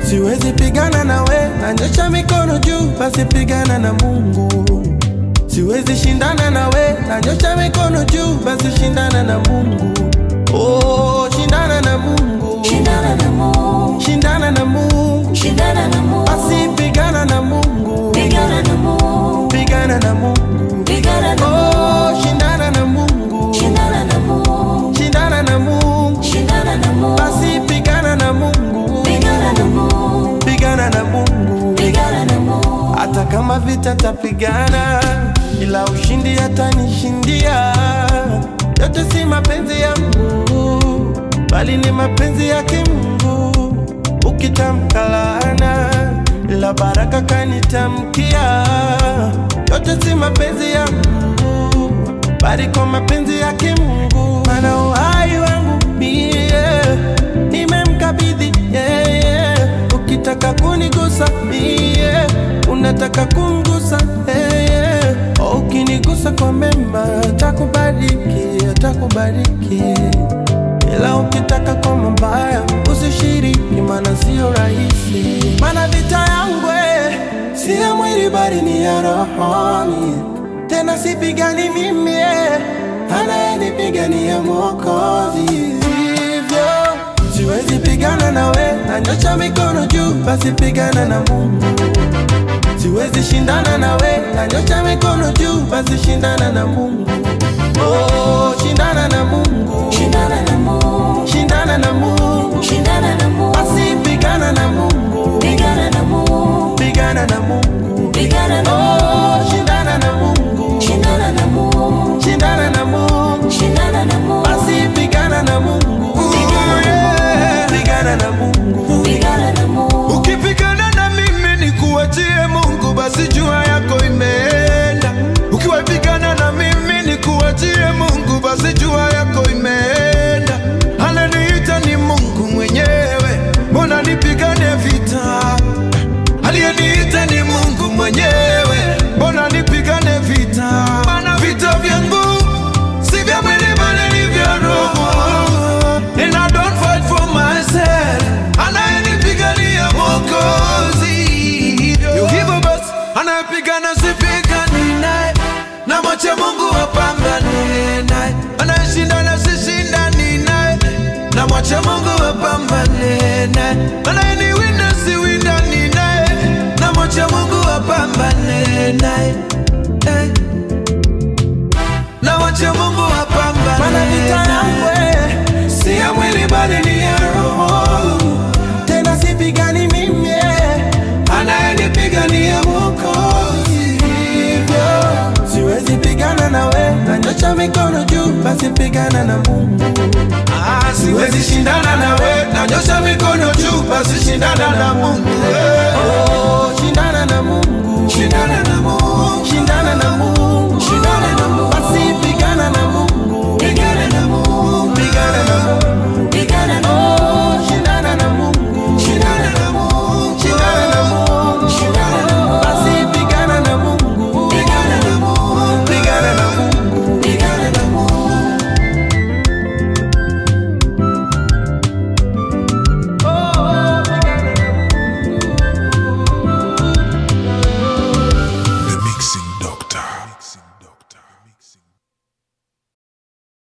siwezi pigana nawe, nanyosha mikono juu, basi pigana na Mungu. Siwezi shindana nawe, nanyosha mikono juu, basi shindana na Mungu. Oh, shindana na Mungu, Shindana na Mungu, shindana na Mungu, shindana na Mungu, basi pigana na Mungu, pigana na Mungu, pigana na Mungu. pigana na Oh, Mungu, shindana na Mungu, shindana na Mungu, shindana na Mungu, shindana na Mungu, basi pigana na Mungu, pigana na Mungu, pigana na Mungu. pigana na Mungu, Hata kama vita tapigana, ila ushindi atanishindia. Yote si mapenzi yangu, bali ni mapenzi yake Mungu. Ukitamka laana, ila baraka kanitamkia. Yote si mapenzi yangu, bali kwa mapenzi yake Mungu. Maana uhai wangu mie nimemkabidhi yeye. Ukitaka kunigusa mie, unataka kumgusa yeye. Ukinigusa kwa mema, atakubariki, atakubariki. Ila ukitaka kwa mabaya, usishiriki, maana sio rahisi. Maana vita yangu eh, si ya mwili, bali ni ya rohoni. Tena sipigani mimi, eh, anayenipigania Mwokozi. Hivyo siwezi pigana nawe, nanyosha mikono juu, basi pigana na Mungu. Siwezi shindana nawe, nanyosha mikono juu, basi shindana na Mungu. Oh, shindana na Mungu, shindana na Mungu, shindana na Mungu, shindana na Mungu, basi pigana na Mungu, pigana na Mungu, pigana na Mungu. pigana na Oh, Mungu, shindana na Mungu, shindana na Mungu, shindana na Mungu, shindana na Mungu, basi pigana na Mungu, pigana na Mungu. pigana na Mungu, Ukipigana na mimi ni kuachie Mungu, basi jua yako imeenda. Ukiwapigana na mimi ni kuachie Mungu, basi jua yako imeenda. Ananiita ni Mungu mwenyewe, mbona nipigane vita? Aliyeniita ni Mungu mwenyewe, mbona nipigane vita? Maana vita vyangu si vya mwili bali ni vya roho. And I don't fight for myself, anayenipigania Mwokozi. Hivyo basi, anayepigana sipigani naye, na mwache Mungu apambane naye. Anayeshindana sishindani naye, na mwache Mungu apambane naye. Anayeniwinda siwindani naye, na mwache Mungu apambane naye. Eh. Na mwache Mungu apambane Maana vita yangu naye. eh, si ya mwili bali ni ya roho. Tena sipigani mimi, eh, anayenipigania Mwokozi. Hivyo siwezi pigana nawe, nanyosha mikono juu, basi pigana na Mungu. Ah, siwezi shindana nawe, nanyosha mikono juu, basi shindana na Mungu.